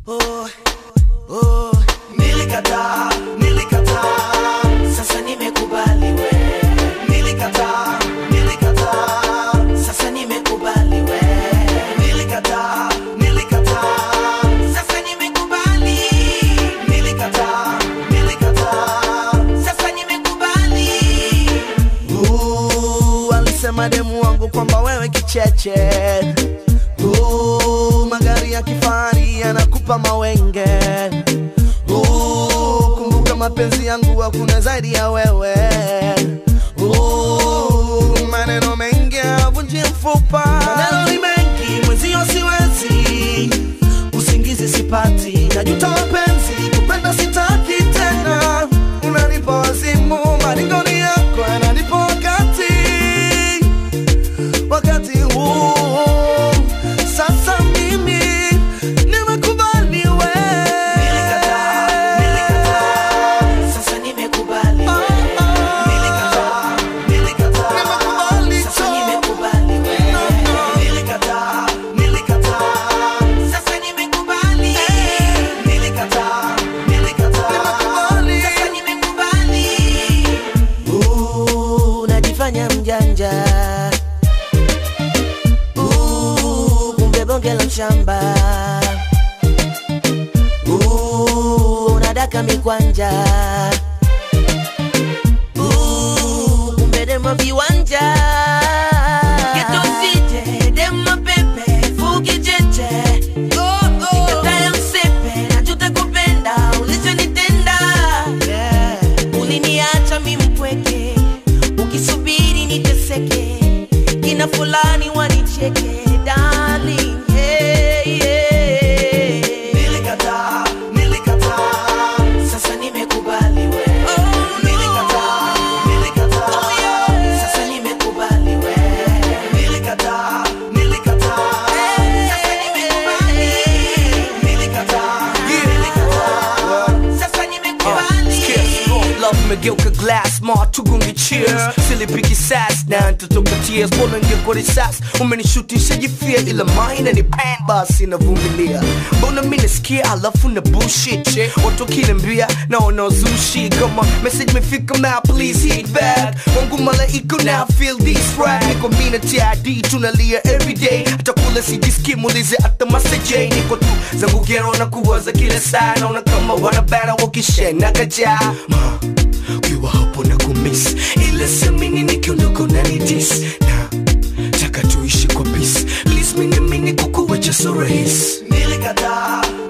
oh, oh. Nilikataa, nilikataa, sasa nimekubali we. Nilikataa, nilikataa, sasa nimekubali we. Nilikataa, nilikataa, sasa nimekubali. Nilikataa, nilikataa, sasa nimekubali. Uh, alisema demu wangu kwamba wewe kicheche uh, magari ya kifahari yanakupa mawenge uh, kumbuka mapenzi yangu hakuna zaidi ya wewe uh, maneno mengi avunji mfupa maneno ni mengi mwenzio siwezi usingizi sipati najuta mapenzi kupenda sitaki tena unanipa wazimu maringoni yako yananipa wakati wakati huu sasa mimi nimekubali we sasa nimekubali we nilikataa nilikataa sasa nimekubali we nilikataa nilikataa sasa nimekubali nilikataa nilikataa sasa nimekubali Uh, unajifanya mjanja Uh, kumbe bonge la mshamba Uh, unadaka mikwanja Uh, kumbe demo viwanja Geto sije, demo pepe, fuki cheche Nikataya msepe, najuta kupenda, ulichonitenda Uliniacha mi mpweke, ukisubiri niteseke Kina fulani wanicheke, darling hey, yeah. Nilikataa, nilikataa, sasa nimekubali we Nilikataa, nilikataa, sasa nimekubali we Nilikataa, nilikataa, sasa nimekubali Nilikataa, nilikataa, sasa nimekubali Love imegeuka glass ma tugunge cheers silipiki sas na ntotoka tears mbona ngeko risas umenishutisha jifia ila maina ni pan basi navumilia mbona mi nasikia alafu na bullshit watu wakiniambia naona uzushi kama message imefika ma please hit back wangu malaika now feel this right niko mina tid tunalia everyday hata kula sijiski muulize hata maseje niko tu zangu gero na kuwaza kila saa naona kama wanabana wakishena kajaa Ma, ukiwa hapo na kumiss ila semini nikiondoka unanidis na taka tuishi kwa peace please mini mini kukuwacha so rahisi Nilikataa,